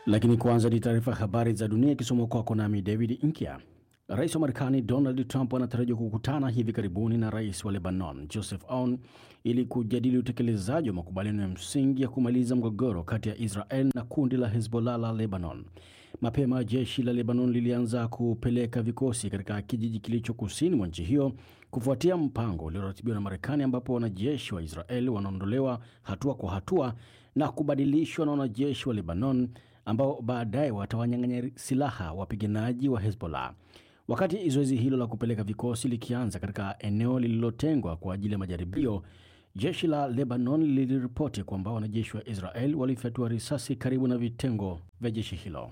Lakini kwanza ni taarifa ya habari za dunia ikisomwa kwako nami David Inkia. Rais wa Marekani Donald Trump anatarajiwa kukutana hivi karibuni na rais wa Lebanon Joseph Aoun ili kujadili utekelezaji wa makubaliano ya msingi ya kumaliza mgogoro kati ya Israel na kundi la Hezbollah la Lebanon. Mapema jeshi la Lebanon lilianza kupeleka vikosi katika kijiji kilicho kusini mwa nchi hiyo kufuatia mpango ulioratibiwa na Marekani, ambapo wanajeshi wa Israel wanaondolewa hatua kwa hatua na kubadilishwa na wanajeshi wa Lebanon ambao baadaye watawanyang'anya silaha wapiganaji wa Hezbollah. Wakati zoezi hilo la kupeleka vikosi likianza katika eneo lililotengwa kwa ajili ya majaribio, jeshi la Lebanon liliripoti kwamba wanajeshi wa Israel walifyatua risasi karibu na vitengo vya jeshi hilo.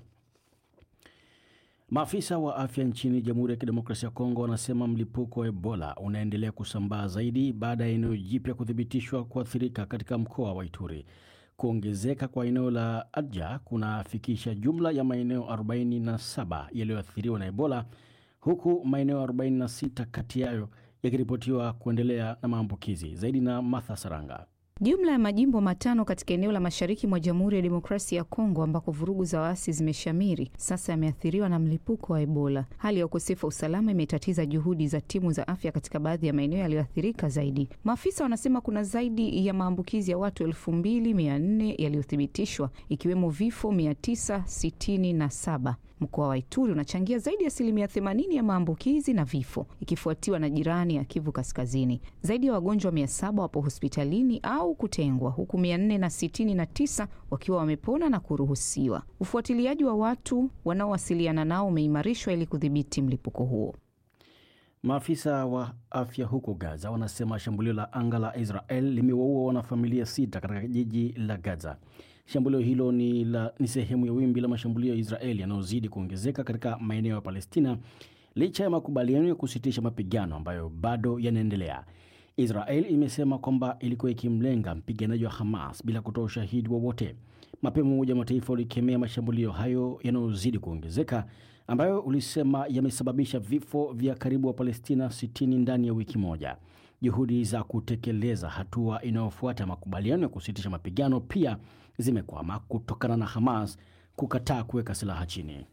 Maafisa wa afya nchini Jamhuri ya Kidemokrasia ya Kongo wanasema mlipuko wa Ebola unaendelea kusambaa zaidi baada ya eneo jipya kuthibitishwa kuathirika katika mkoa wa Ituri. Kuongezeka kwa eneo la Adja kunafikisha jumla ya maeneo 47 yaliyoathiriwa na Ebola, huku maeneo 46 kati yayo yakiripotiwa kuendelea na maambukizi zaidi. Na Martha Saranga. Jumla ya majimbo matano katika eneo la mashariki mwa Jamhuri ya Demokrasia ya Kongo ambako vurugu za waasi zimeshamiri sasa yameathiriwa na mlipuko wa Ebola. Hali ya ukosefu wa usalama imetatiza juhudi za timu za afya katika baadhi ya maeneo yaliyoathirika zaidi. Maafisa wanasema kuna zaidi ya maambukizi ya watu elfu mbili mia nne yaliyothibitishwa ikiwemo vifo mia tisa sitini na saba. Mkoa wa Ituri unachangia zaidi ya asilimia 80 ya maambukizi na vifo, ikifuatiwa na jirani ya Kivu Kaskazini. Zaidi ya wagonjwa mia saba wapo hospitalini au kutengwa, huku mia nne na sitini na tisa wakiwa wamepona na kuruhusiwa. Ufuatiliaji wa watu wanaowasiliana nao umeimarishwa ili kudhibiti mlipuko huo. Maafisa wa afya huko Gaza wanasema shambulio la anga la Israel limewaua wanafamilia sita katika jiji la Gaza. Shambulio hilo ni, la, ni sehemu ya wimbi la mashambulio ya Israeli yanayozidi kuongezeka katika maeneo ya Palestina licha ya makubaliano ya kusitisha mapigano ambayo bado yanaendelea. Israel imesema kwamba ilikuwa ikimlenga mpiganaji wa Hamas bila kutoa ushahidi wowote. Mapema Umoja wa Mataifa ulikemea mashambulio hayo yanayozidi kuongezeka ambayo ulisema yamesababisha vifo vya karibu wa Palestina 60 ndani ya wiki moja. Juhudi za kutekeleza hatua inayofuata makubaliano ya kusitisha mapigano pia zimekwama kutokana na Hamas kukataa kuweka silaha chini.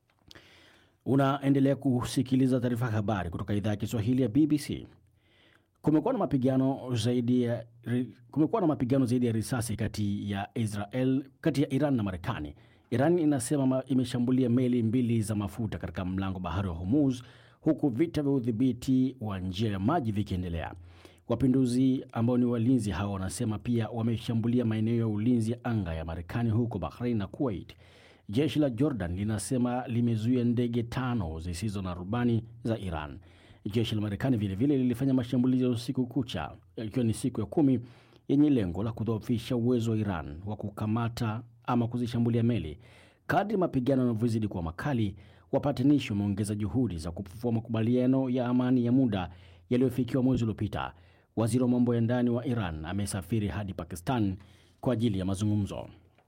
Unaendelea kusikiliza taarifa ya habari kutoka idhaa ya Kiswahili ya BBC. Kumekuwa na mapigano zaidi ya kumekuwa na mapigano zaidi ya risasi kati ya Israel kati ya Iran na Marekani. Iran inasema imeshambulia meli mbili za mafuta katika mlango bahari wa Hormuz, huku vita vya udhibiti wa njia ya maji vikiendelea. Wapinduzi ambao ni walinzi hao wanasema pia wameshambulia maeneo ya ulinzi ya anga ya Marekani huko Bahrain na Kuwait. Jeshi la Jordan linasema limezuia ndege tano zisizo na rubani za Iran. Jeshi la Marekani vilevile lilifanya mashambulizi ya usiku kucha, ikiwa ni siku ya kumi yenye lengo la kudhoofisha uwezo wa Iran wa kukamata ama kuzishambulia meli. Kadri mapigano yanavyozidi kuwa makali, wapatanishi wameongeza juhudi za kufufua makubaliano ya amani ya muda yaliyofikiwa mwezi uliopita. Waziri wa mambo ya ndani wa Iran amesafiri hadi Pakistan kwa ajili ya mazungumzo.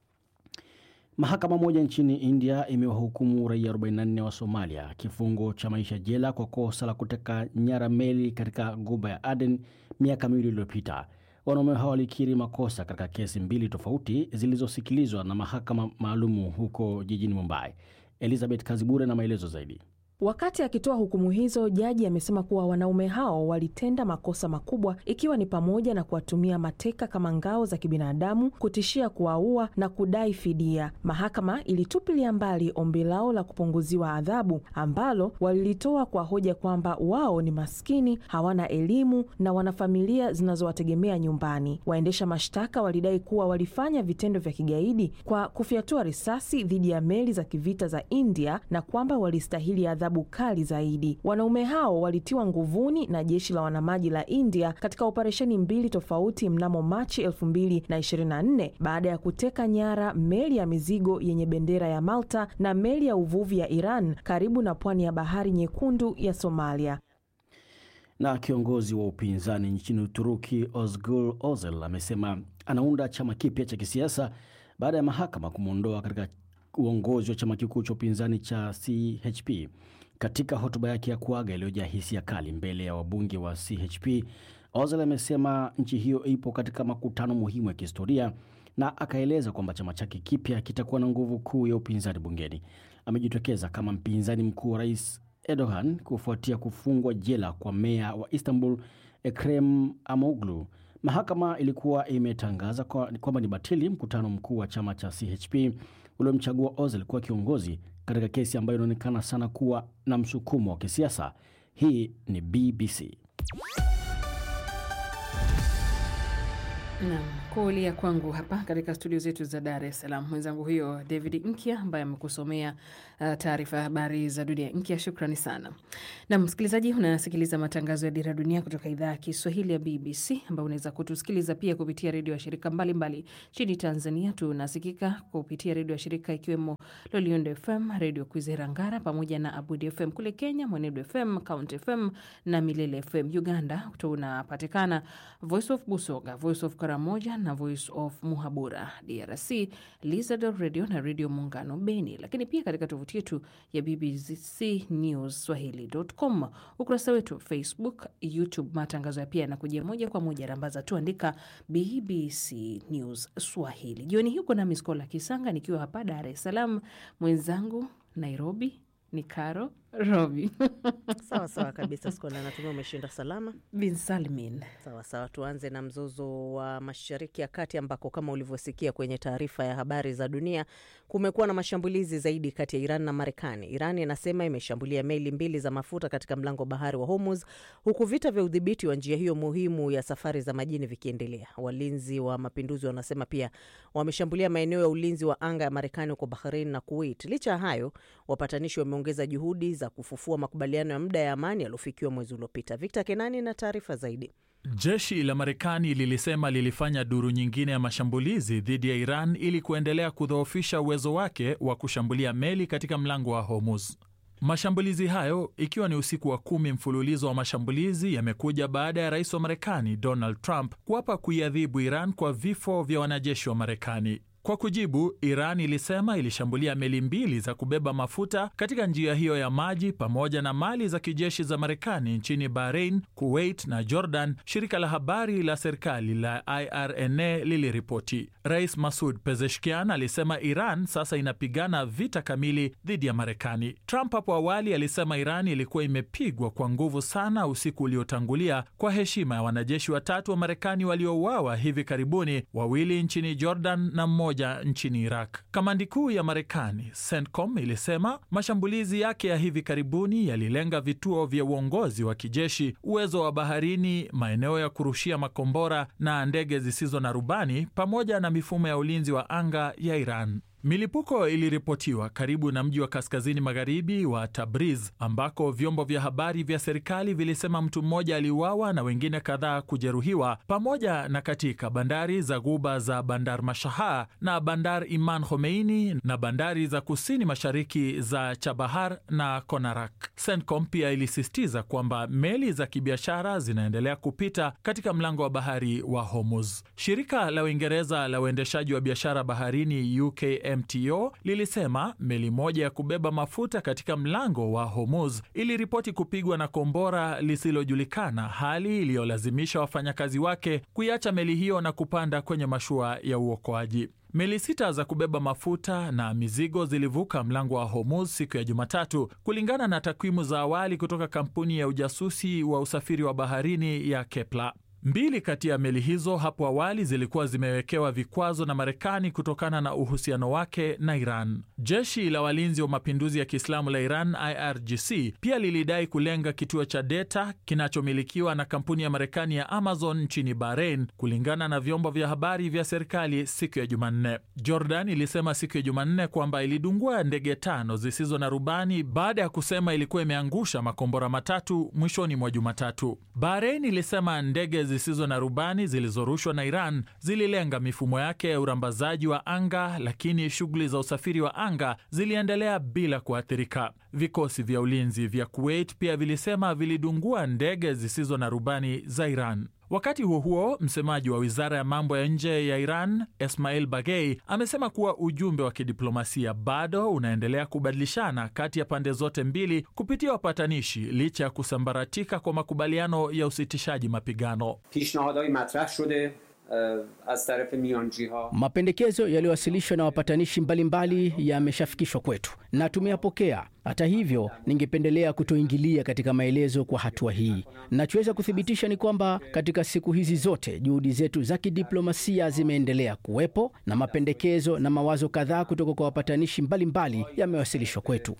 Mahakama moja nchini India imewahukumu raia 44 wa Somalia kifungo cha maisha jela kwa kosa la kuteka nyara meli katika ghuba ya Aden miaka miwili iliyopita. Wanaume hao walikiri makosa katika kesi mbili tofauti zilizosikilizwa na mahakama maalumu huko jijini Mumbai. Elizabeth Kazibure na maelezo zaidi. Wakati akitoa hukumu hizo, jaji amesema kuwa wanaume hao walitenda makosa makubwa, ikiwa ni pamoja na kuwatumia mateka kama ngao za kibinadamu, kutishia kuwaua na kudai fidia. Mahakama ilitupilia mbali ombi lao la kupunguziwa adhabu ambalo walilitoa kwa hoja kwamba wao ni maskini, hawana elimu na wana familia zinazowategemea nyumbani. Waendesha mashtaka walidai kuwa walifanya vitendo vya kigaidi kwa kufyatua risasi dhidi ya meli za kivita za India na kwamba walistahili adhabu kali zaidi. Wanaume hao walitiwa nguvuni na jeshi la wanamaji la India katika operesheni mbili tofauti mnamo Machi 2024 baada ya kuteka nyara meli ya mizigo yenye bendera ya Malta na meli ya uvuvi ya Iran karibu na pwani ya Bahari Nyekundu ya Somalia. Na kiongozi wa upinzani nchini Uturuki Ozgul Ozel amesema anaunda chama kipya cha kisiasa baada ya mahakama kumwondoa katika uongozi wa chama kikuu cha upinzani cha CHP. Katika hotuba yake ya kuaga iliyojaa hisia kali mbele ya wabunge wa CHP, Ozil amesema nchi hiyo ipo katika makutano muhimu ya kihistoria na akaeleza kwamba chama chake kipya kitakuwa na nguvu kuu ya upinzani bungeni. Amejitokeza kama mpinzani mkuu wa rais Erdogan kufuatia kufungwa jela kwa meya wa Istanbul Ekrem Amoglu. Mahakama ilikuwa imetangaza kwamba kwa ni batili mkutano mkuu wa chama cha CHP uliomchagua Ozil kuwa kiongozi katika kesi ambayo inaonekana sana kuwa na msukumo wa kisiasa. Hii ni BBC. Naam, kuulia kwangu hapa katika studio zetu za Dar es Salaam, mwenzangu huyo David Nkya ambaye amekusomea uh, taarifa ya habari za dunia. Nkya, shukrani sana. Na msikilizaji, unasikiliza matangazo ya Dira Dunia kutoka idhaa ya Kiswahili ya BBC, ambayo unaweza kutusikiliza pia kupitia redio ya shirika mbalimbali nchini Tanzania. Tunasikika kupitia redio ya shirika ikiwemo Loliondo FM, redio Kwizera Ngara pamoja na Abudi FM kule Kenya, Mwenedu FM, Count FM na Milele FM. Uganda tunapatikana Voice of Busoga, Voice of Karamoja na Voice of Muhabura. DRC Lizard Radio na Redio Muungano Beni, lakini pia katika tovuti yetu ya BBC News Swahili.com, ukurasa wetu Facebook, YouTube. Matangazo ya pia yanakujia moja kwa moja, rambaza tu andika BBC News Swahili. Jioni hii uko nami Skola Kisanga nikiwa hapa Dar es Salaam, mwenzangu Nairobi ni Karo Robi Sawa sawa kabisa, Skola, natumia umeshinda salama. bin Salmin. Sawa sawa, tuanze na mzozo wa Mashariki ya Kati ambako kama ulivyosikia kwenye taarifa ya habari za dunia, kumekuwa na mashambulizi zaidi kati ya Iran na Marekani. Iran inasema imeshambulia meli mbili za mafuta katika mlango wa bahari wa Hormuz, huku vita vya udhibiti wa njia hiyo muhimu ya safari za majini vikiendelea. Walinzi wa mapinduzi wanasema pia wameshambulia maeneo ya ulinzi wa anga ya Marekani huko Bahrain na Kuwait. Licha ya hayo, wapatanishi wameongeza juhudi za kufufua makubaliano ya muda ya amani yaliyofikiwa mwezi uliopita. Victor Kenani na taarifa zaidi. Jeshi la Marekani lilisema lilifanya duru nyingine ya mashambulizi dhidi ya Iran ili kuendelea kudhoofisha uwezo wake wa kushambulia meli katika mlango wa Hormuz. Mashambulizi hayo ikiwa ni usiku wa kumi mfululizo wa mashambulizi yamekuja baada ya rais wa Marekani Donald Trump kuapa kuiadhibu Iran kwa vifo vya wanajeshi wa Marekani. Kwa kujibu, Iran ilisema ilishambulia meli mbili za kubeba mafuta katika njia hiyo ya maji pamoja na mali za kijeshi za Marekani nchini Bahrain, Kuwait na Jordan, shirika la habari la serikali la IRNA liliripoti. Rais Masud Pezeshkian alisema Iran sasa inapigana vita kamili dhidi ya Marekani. Trump hapo awali alisema Iran ilikuwa imepigwa kwa nguvu sana usiku uliotangulia kwa heshima ya wanajeshi watatu wa Marekani waliouawa hivi karibuni, wawili nchini Jordan na mmoja nchini Iraq. Kamandi kuu ya Marekani CENTCOM ilisema mashambulizi yake ya hivi karibuni yalilenga vituo vya uongozi wa kijeshi, uwezo wa baharini, maeneo ya kurushia makombora na ndege zisizo na rubani, pamoja na mifumo ya ulinzi wa anga ya Iran. Milipuko iliripotiwa karibu na mji wa kaskazini magharibi wa Tabriz ambako vyombo vya habari vya serikali vilisema mtu mmoja aliuawa na wengine kadhaa kujeruhiwa, pamoja na katika bandari za ghuba za Bandar Mashaha na Bandar Iman Khomeini na bandari za kusini mashariki za Chabahar na Konarak. CENTCOM pia ilisisitiza kwamba meli za kibiashara zinaendelea kupita katika mlango wa bahari wa Hormuz. Shirika la Uingereza la uendeshaji wa biashara baharini UK MTO lilisema meli moja ya kubeba mafuta katika mlango wa Hormuz iliripoti kupigwa na kombora lisilojulikana, hali iliyolazimisha wafanyakazi wake kuiacha meli hiyo na kupanda kwenye mashua ya uokoaji. Meli sita za kubeba mafuta na mizigo zilivuka mlango wa Hormuz siku ya Jumatatu, kulingana na takwimu za awali kutoka kampuni ya ujasusi wa usafiri wa baharini ya Kepler. Mbili kati ya meli hizo hapo awali zilikuwa zimewekewa vikwazo na Marekani kutokana na uhusiano wake na Iran. Jeshi la walinzi wa mapinduzi ya Kiislamu la Iran, IRGC, pia lilidai kulenga kituo cha deta kinachomilikiwa na kampuni ya Marekani ya Amazon nchini Bahrain, kulingana na vyombo vya habari vya serikali siku ya Jumanne. Jordan ilisema siku ya Jumanne kwamba ilidungua ndege tano zisizo na rubani baada ya kusema ilikuwa imeangusha makombora matatu mwishoni mwa Jumatatu. Bahrain ilisema ndege zisizo na rubani zilizorushwa na Iran zililenga mifumo yake ya urambazaji wa anga, lakini shughuli za usafiri wa anga ziliendelea bila kuathirika. Vikosi vya ulinzi vya Kuwait pia vilisema vilidungua ndege zisizo na rubani za Iran. Wakati huo huo, msemaji wa wizara ya mambo ya nje ya Iran Esmail Bagei amesema kuwa ujumbe wa kidiplomasia bado unaendelea kubadilishana kati ya pande zote mbili kupitia wapatanishi licha ya kusambaratika kwa makubaliano ya usitishaji mapigano. pishnahadai matrah shode Mapendekezo yaliyowasilishwa na wapatanishi mbalimbali yameshafikishwa kwetu na tumeyapokea. Hata hivyo, ningependelea kutoingilia katika maelezo kwa hatua hii. Nachoweza kuthibitisha ni kwamba katika siku hizi zote juhudi zetu za kidiplomasia zimeendelea kuwepo na mapendekezo na mawazo kadhaa kutoka kwa wapatanishi mbalimbali yamewasilishwa kwetu.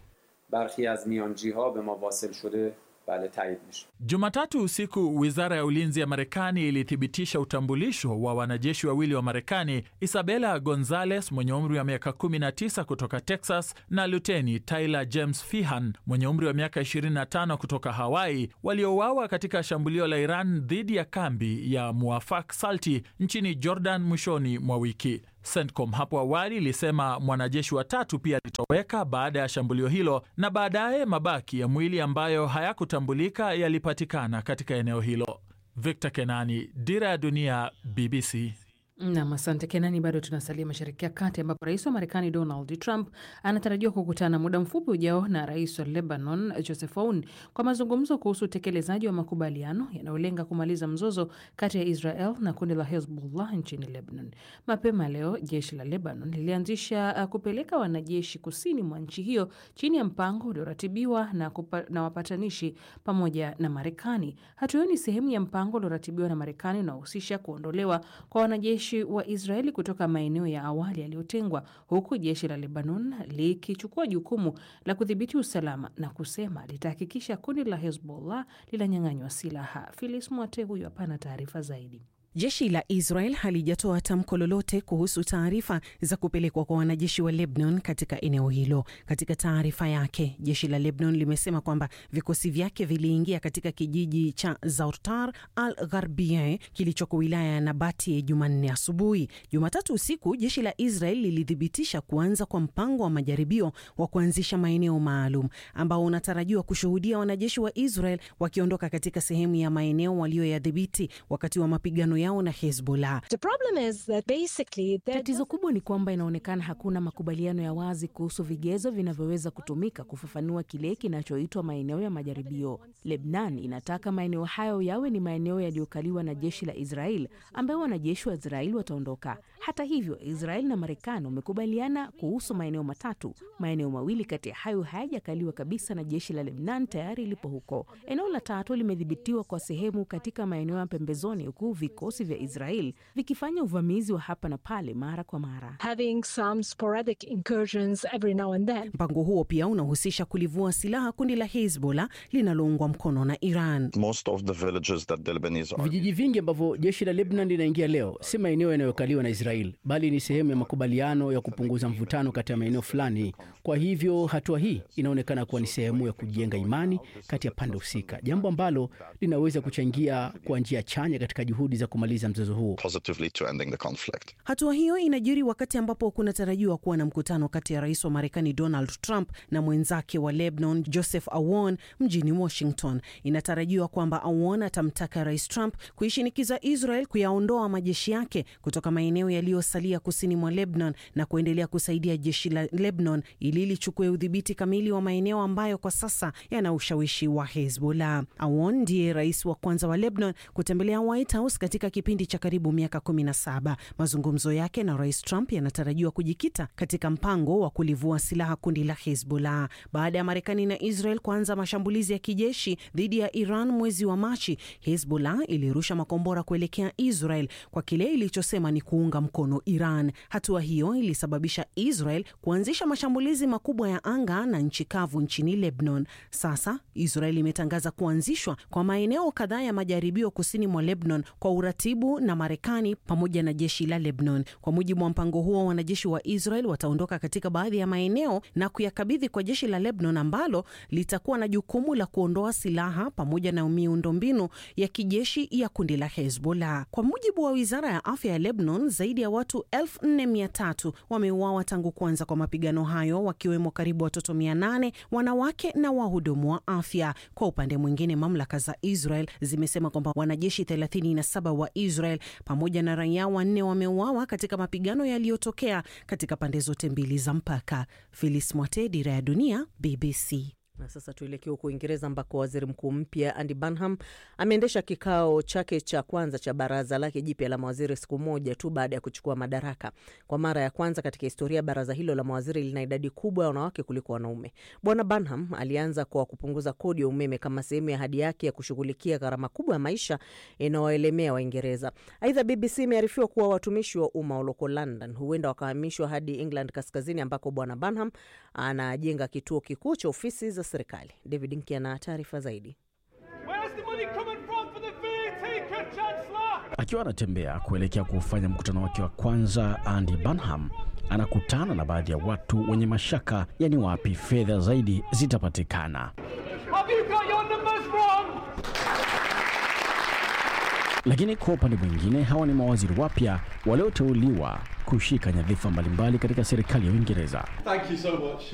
Jumatatu usiku wizara ya ulinzi ya Marekani ilithibitisha utambulisho wa wanajeshi wawili wa Marekani, Isabella Gonzales mwenye umri wa miaka 19 kutoka Texas na luteni Tyler James Fihan mwenye umri wa miaka 25 kutoka Hawaii, waliouawa katika shambulio la Iran dhidi ya kambi ya Muafak Salti nchini Jordan mwishoni mwa wiki. CENTCOM hapo awali ilisema mwanajeshi wa tatu pia alitoweka baada ya shambulio hilo, na baadaye mabaki ya mwili ambayo hayakutambulika yalipatikana katika eneo hilo. Victor Kenani, Dira ya Dunia, BBC. Nam, asante Kenani. Bado tunasalia Mashariki ya Kati ambapo rais wa Marekani Donald Trump anatarajiwa kukutana muda mfupi ujao na rais wa Lebanon Joseph Aoun kwa mazungumzo kuhusu utekelezaji wa makubaliano yanayolenga kumaliza mzozo kati ya Israel na kundi la Hezbollah nchini Lebanon. Mapema leo jeshi la Lebanon lilianzisha kupeleka wanajeshi kusini mwa nchi hiyo chini ya mpango ulioratibiwa na, na wapatanishi pamoja na Marekani. Hatua hiyo ni sehemu ya mpango ulioratibiwa na Marekani unaohusisha kuondolewa kwa wanajeshi wa Israeli kutoka maeneo ya awali yaliyotengwa huku jeshi la Lebanon likichukua jukumu la kudhibiti usalama na kusema litahakikisha kundi la Hezbollah linanyang'anywa silaha. Filis Mwate huyu hapana taarifa zaidi. Jeshi la Israel halijatoa tamko lolote kuhusu taarifa za kupelekwa kwa wanajeshi wa Lebanon katika eneo hilo. Katika taarifa yake, jeshi la Lebanon limesema kwamba vikosi vyake viliingia katika kijiji cha Zautar al Gharbie kilichoko wilaya ya Nabati Jumanne asubuhi. Jumatatu usiku, jeshi la Israel lilithibitisha kuanza kwa mpango wa majaribio wa kuanzisha maeneo maalum ambao unatarajiwa kushuhudia wanajeshi wa Israel wakiondoka katika sehemu ya maeneo walioyadhibiti wakati wa mapigano yao na Hezbollah. Tatizo kubwa ni kwamba inaonekana hakuna makubaliano ya wazi kuhusu vigezo vinavyoweza kutumika kufafanua kile kinachoitwa maeneo ya majaribio. Lebnan inataka maeneo hayo yawe ni maeneo yaliyokaliwa na jeshi la Israel ambayo wanajeshi wa Israel wataondoka. Hata hivyo, Israel na Marekani wamekubaliana kuhusu maeneo matatu. Maeneo mawili kati ya hayo hayajakaliwa kabisa na jeshi la Lebnan tayari lipo huko. Eneo la tatu limedhibitiwa kwa sehemu katika maeneo ya pembezoni, huku vikosi vya Israel vikifanya uvamizi wa hapa na pale mara kwa mara. Mpango huo pia unahusisha kulivua silaha kundi la Hezbollah linaloungwa mkono na Iran. Vijiji vingi ambavyo jeshi la Lebanon linaingia leo si maeneo yanayokaliwa na Israel, bali ni sehemu ya makubaliano ya kupunguza mvutano kati ya maeneo fulani. Kwa hivyo hatua hii inaonekana kuwa ni sehemu ya kujenga imani kati ya pande husika, jambo ambalo linaweza kuchangia kwa njia chanya katika juhudi za kumaliza mzozo huo. Hatua hiyo inajiri wakati ambapo kunatarajiwa kuwa na mkutano kati ya rais wa Marekani Donald Trump na mwenzake wa Lebanon Joseph Aoun mjini Washington. Inatarajiwa kwamba Aoun atamtaka rais Trump kuishinikiza Israel kuyaondoa majeshi yake kutoka maeneo yaliyosalia kusini mwa Lebanon na kuendelea kusaidia jeshi la Lebanon ili lichukue udhibiti kamili wa maeneo ambayo kwa sasa yana ushawishi wa Hezbollah. Aoun ndiye rais wa kwanza wa Lebanon kutembelea White House katika kipindi cha karibu miaka 17. Mazungumzo yake na rais Trump yanatarajiwa kujikita katika mpango wa kulivua silaha kundi la Hezbollah baada ya Marekani na Israel kuanza mashambulizi ya kijeshi dhidi ya Iran mwezi wa Machi. Hezbollah ilirusha makombora kuelekea Israel kwa kile ilichosema ni kuunga mkono Iran. Hatua hiyo ilisababisha Israel kuanzisha mashambulizi makubwa ya anga na nchi kavu nchini Lebanon. Sasa Israel imetangaza kuanzishwa kwa maeneo kadhaa ya majaribio kusini mwa Lebanon kwa uratibu na Marekani pamoja na jeshi la Lebanon. Kwa mujibu wa mpango huo, wanajeshi wa Israel wataondoka katika baadhi ya maeneo na kuyakabidhi kwa jeshi la Lebanon ambalo litakuwa na jukumu la kuondoa silaha pamoja na miundombinu ya kijeshi ya kundi la Hezbollah. Kwa mujibu wa wizara ya afya ya Lebanon, zaidi ya watu 4300 wameuawa tangu kuanza kwa mapigano hayo, wakiwemo karibu watoto 800, wanawake na wahudumu wa afya. Kwa upande mwingine, mamlaka za Israel zimesema kwamba wanajeshi 37 wa Israel pamoja na raia wanne wameuawa katika mapigano yaliyotokea katika pande zote mbili za mpaka. Filis Mwate, Dira ya Dunia, BBC. Na sasa tuelekee huko Uingereza ambako waziri mkuu mpya Andy Burnham ameendesha kikao chake cha kwanza cha baraza lake jipya la mawaziri siku moja tu baada ya kuchukua madaraka. Kwa mara ya kwanza katika historia, baraza hilo la mawaziri lina idadi kubwa ya wanawake kuliko wanaume. Bwana Burnham alianza kwa kupunguza kodi ya umeme kama sehemu ya ahadi yake ya kushughulikia gharama kubwa ya maisha inayowaelemea Waingereza. Aidha, BBC imearifiwa kuwa watumishi wa umma walioko London huenda wakahamishwa hadi England kaskazini ambako Bwana Burnham anajenga kituo kikuu cha ofisi za serikali. David Nki ana taarifa zaidi. Akiwa anatembea kuelekea kufanya mkutano wake wa kwanza, Andy Burnham anakutana na baadhi ya watu wenye mashaka, yani wapi fedha zaidi zitapatikana. Lakini kwa upande mwingine, hawa ni mawaziri wapya walioteuliwa kushika nyadhifa mbalimbali katika serikali ya Uingereza.